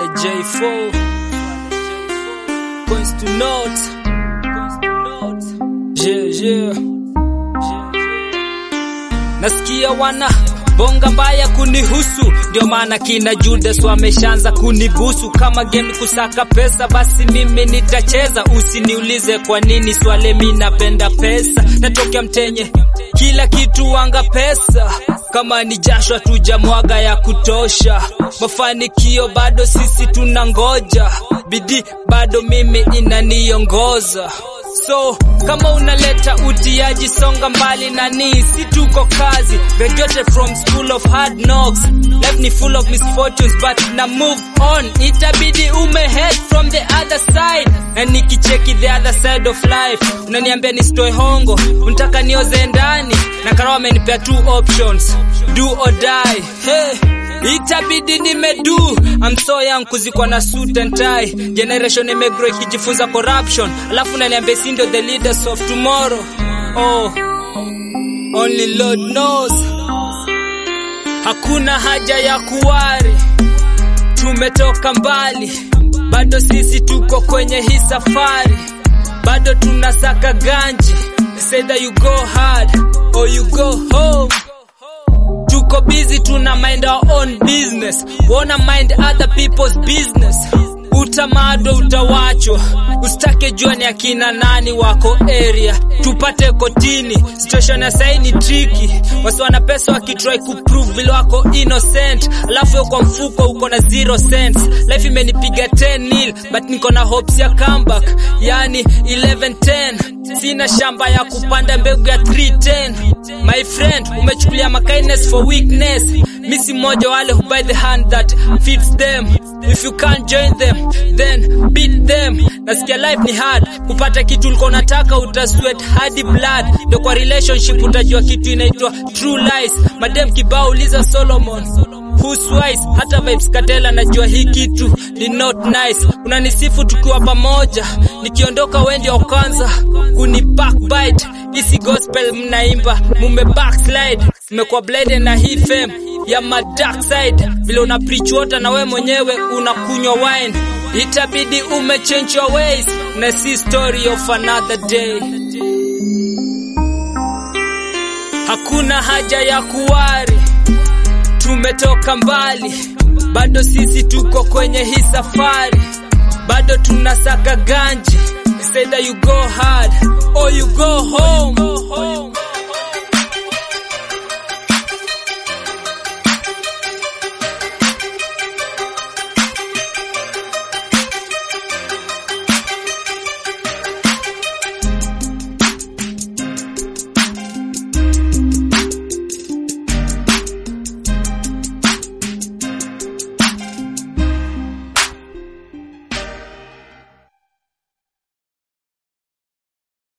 J4 Points to note Yeah, yeah Nasikia wana bonga mbaya kunihusu, ndio maana kina Judas wameshaanza kunibusu. Kama game kusaka pesa, basi mimi nitacheza. Usiniulize kwa nini, swale mi napenda pesa. Natokea mtenye kila kitu wanga pesa, kama ni jasho hatujamwaga ya kutosha. Mafanikio bado sisi tunangoja, bidii bado mimi inaniongoza. So kama unaleta utiaji, songa mbali na ni si tuko kazi. Graduated from school of hard knocks, life ni full of misfortunes but na move on, itabidi umehead from the other side. Na nikicheki the other side of life, unaniambia nisitoe hongo, unataka nioze ndani, na karawa amenipea two options, do or die. Hey. Itabidi nimedu I'm so young kuzikwa na suit and tie Generation imegrow ikijifunza corruption Alafu naniambia si ndio the leaders of tomorrow Oh Only Lord knows Hakuna haja ya kuwari Tumetoka mbali Bado sisi tuko kwenye hii safari Bado tunasaka ganji It's either you go hard Or you go home tuko busy tuna mind our own business wanna mind other people's business utamado utawachwa usitake jua ni akina nani wako area tupate kotini situation ya sahi ni tricky wasi wana pesa wakitry kuprove vile wako innocent alafu yo kwa mfuko uko na zero cents life imenipiga 10 nil but niko na hopes ya comeback yani 11 10 sina shamba ya kupanda mbegu ya 310 my friend umechukulia my kindness for weakness misi mmoja wale who buy the hand that feeds them if you can't join them then beat them nasikia life ni hard kupata kitu ulikuwa unataka utasweat hadi blood ndio kwa relationship utajua kitu inaitwa true lies madem kibao uliza solomon Who's wise? Hata vibes Katela najua hii kitu ni not nice. Unanisifu tukiwa pamoja, nikiondoka wewe ndio kwanza kuni backbite. Isi gospel mnaimba, mume backslide. Mmekuwa blade na hii fame ya my dark side. Vile una preach water na we mwenyewe unakunywa wine. Itabidi ume change your ways na si story of another day. Hakuna haja ya kuwari tumetoka mbali, bado sisi tuko kwenye hii safari, bado tunasaka ganji. It's either you go hard or you go home.